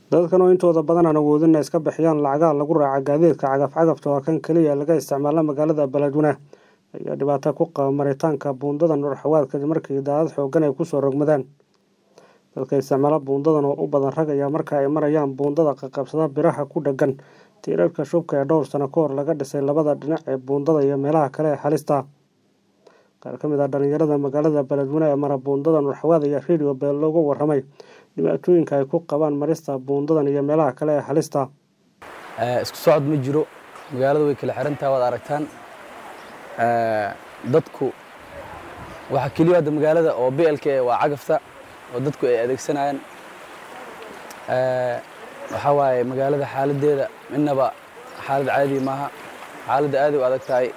dadkan oo intooda badan aan awoodin inay iska bixiyaan lacagaha lagu raaca gaadiidka cagaf-cagafta waa kan keliya laga isticmaala magaalada beledweyne ayaa dhibaato ku qaba maritaanka buundada nuurxawaad kadib markii daadad xooggan ay kusoo rogmadeen dadka isticmaala buundadan oo u badan rag ayaa marka ay marayaan buundada qaqabsada biraha ku dheggan tiirarka shubka ee dhowr sano ka hor laga dhisay labada dhinac ee buundada iyo meelaha kale ee halista qaar ka mid ah dhalinyarada magaalada beledweyne ee mara buundada nuurxawaad ayaa radio beel looga waramay dhibaatooyinka ay ku qabaan marista buundadan iyo meelaha kale ee halista isku socod ma jiro magaalada way kala xirantaha waad aragtaan dadku waxa keliya hadda magaalada oo blka waa cagafta oo dadku ay adeegsanayaan waxaa waaye magaalada xaaladeeda midnaba xaalad caadi maaha xaaladda aaday u adag tahay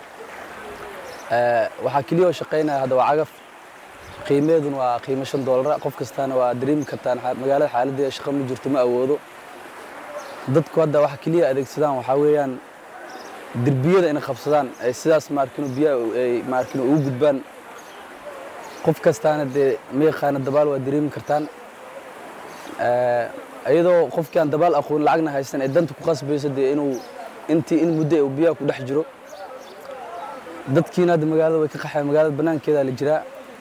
waxaa keliya oo shaqaynaya hadda waa cagaf qiimeedun waa qiimo shan doolara qof kastaana waa dareemi kartaan magaalada xaaladeeda shaqo ma jirto ma awoodo dadku hadda waxa keliya adeegsadaan waxaa weeyaan derbiyada inay qabsadaan ay sidaas maarkino biyaha ay maarkino ugu gudbaan qof kastaana dee ma yaqaana dabaal waa dareemi kartaan iyadoo qofkii aan dabaal aqoon lacagna haysan ee danta ku qasbayso dee inuu intii in muddo uu biyaha ku dhex jiro dadkiina hadda magaalada way ka qaxeen magaalada banaankeeda la jiraa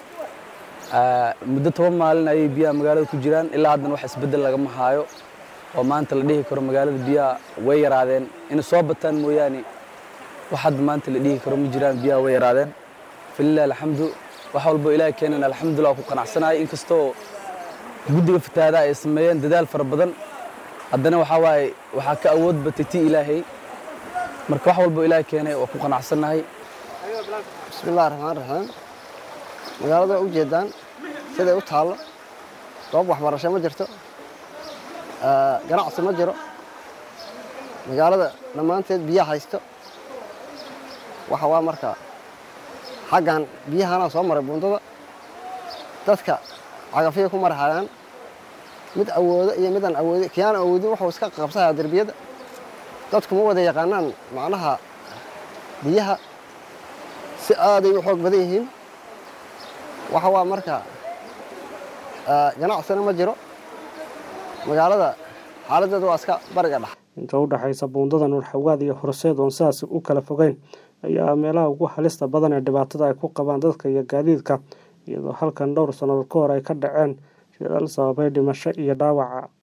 muddo toban maalin ayay biyaha magaalada ku jiraan ilaa haddana wax isbeddel lagama haayo oo maanta la dhihi karo magaalada biyaha way yaraadeen inay soo bataan mooyaane wax hadda maanta la dhihi karo ma jiraan biyaha way yaraadeen falilah alxamdu wax walbo ilaahay keenan alxamdulillah ku qanacsanahay inkastoo guddiga fatahaada ay sameeyeen dadaal fara badan haddana waxaa waaye waxaa ka awood batay ti ilaahay marka wax walbo ilaahay keenay waa ku qanacsannahay bismillahi raxmaan raxiim magaalada waa ujeedaan siday u taallo goob waxbarasho ma jirto ganacsi ma jiro magaalada dhammaanteed biyaha haysto waxa waa marka xaggan biyahanaa soo maray buundada dadka cagafyay ku marhayaan mid awoodo iyo midaan awoodi kiyaan awoodin wuxuu iska qabsayaa derbiyada dadku ma wada yaqaanaan macnaha biyaha si aaday u xoog badan yihiin waxa waa marka ganacsina ma jiro magaalada xaaladeeda waa iska bariga dhex inta u dhexaysa buundada nuurxawaad iyo horseed oon sidaas u kala fogeyn ayaa meelaha ugu halista badan ee dhibaatada ay ku qabaan dadka iyo gaadiidka iyadoo halkan dhowr sannadood ka hor ay ka dhaceen shilal sababay dhimasho iyo dhaawaca